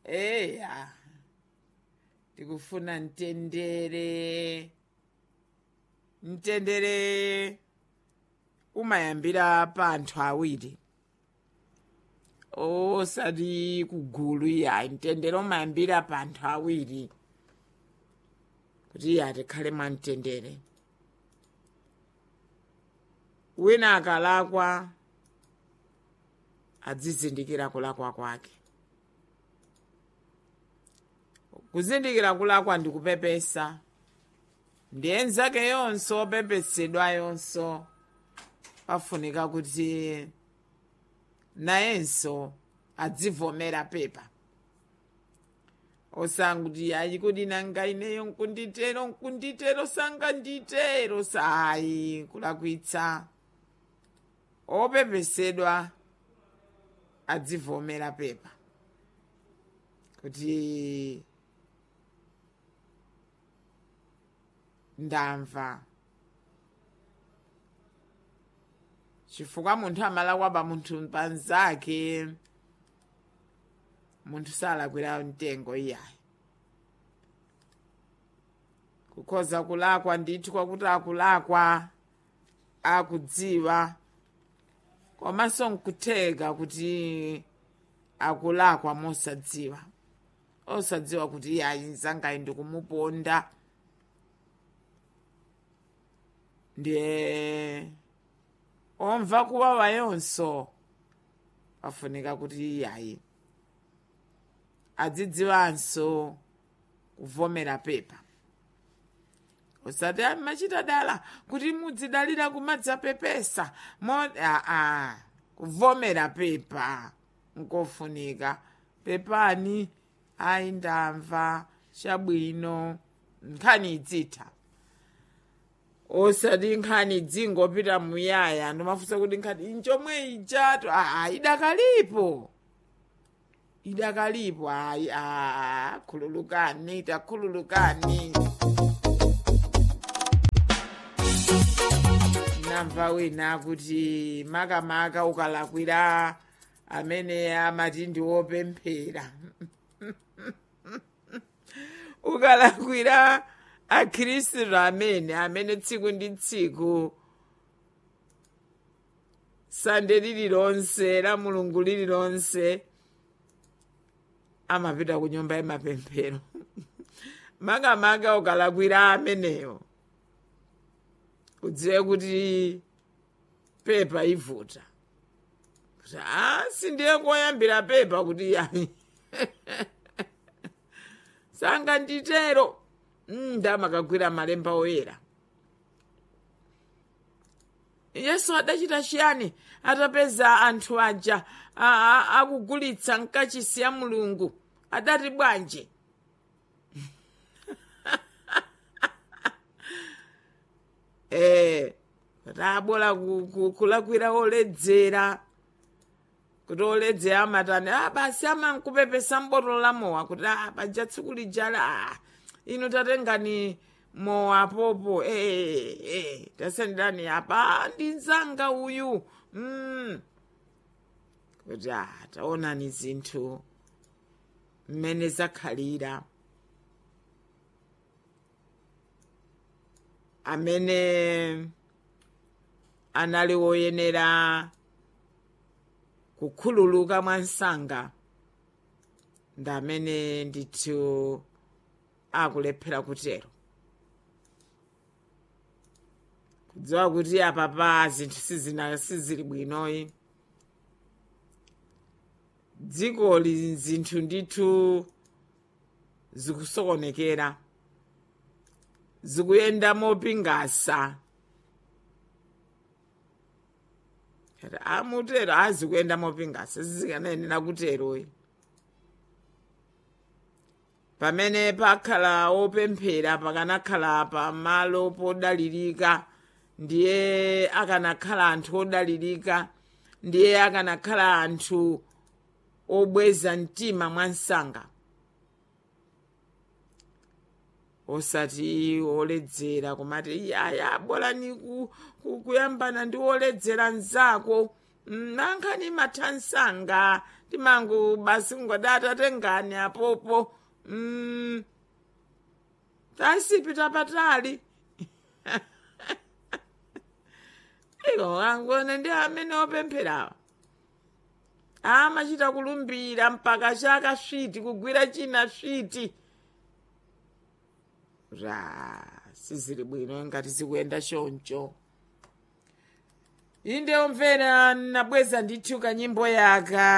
eya ndikufuna mtendere mtendere umayambira pa anthu awiri osati kugulu iya mtendere umayambira pa anthu awiri kuti iye atikhale mwamtendere wina akalakwa adzizindikira kulakwa kwake kuzindikira kulakwa ndikupepesa ndiye nzake yonso opepesedwa yonso pafunika kuti nayenso adzivomera pepa osanguti ayi kuti nanga ineyo nkunditero nkunditero sanga nditero sayi kulakwitsa opepesedwa adzivomera pepa kuti ndamva chifukwa munthu amalakwa pa munthu panzake munthu salakwira mtengo iyayi kukhoza kulakwa ndithu kwakuti akulakwa akudziwa komanso nkutheka kuti akulakwa mosadziwa osadziwa kuti iyayi nzangayi ndikumuponda ndiye omva kuwawa yonso pafunika kuti iyayi adzidziwanso kuvomera pepa usati machita dala kuti mudzidalira kumadzapepesa mo aa kuvomera pepa nkofunika pepani ayi ndamva chabwino nkhani idzitha osati nkhani dzingopita muyaya ndimafunsa kuti nkhani inchomwe ijato aa idakalipo idakalipo ayi aa khululukani takhululukani namva wina kuti makamaka ukalakwira amene amati ndi wopemphera ukalakwira akhristu amene amene tsiku ndi tsiku sande lililonse la mulungu lililonse amapita ku nyumba yamapemphero makamaka ukalakwira ameneyo udziwe kuti pepa ivuta kuti a sindiye koyambira pepa kuti yayi sanga nditero ndamakagwira malemba oyera yesu adachita chiyani atapeza anthu aja akugulitsa nkachisi ya mulungu adati bwanji eh tabola kulakwira oledzera kuti oledzera amatani ah basi amankupepesa mbotolo la mowa kuti ah paja tsiku lijala ah ino tatengani mowa popo eh eh tasendani apa ndi nzanga uyu mm. kuti ah taonani zinthu mmene zakhalira amene anali woyenera kukhululuka mwa msanga ndi amene ndithu akulephera kutero kudziwa kuti apapa zinthu sizina sizili bwinoyi dzikoli zinthu ndithu zikusokonekera zikuyenda mopingasa amutero azikuyenda mopingasa zizikanayenera kuteroyi pamene pakhala opemphera pakanakhala pamalo podalirika ndiye akanakhala anthu odalirika ndiye akanakhala anthu obweza mtima mwa msanga osati oledzera kumati aya bolani ku, ku, kuyambana ndi oledzera mzako Mm, nankhani mathansanga timangu basi ngodata tengani apopo mm, tasipita patali iko angone ndi amene opempherawa amachita kulumbira mpaka chaka switi kugwira china switi ra sizili bwino ngati zikuyenda choncho inde omvera nabweza ndithu kanyimbo yaka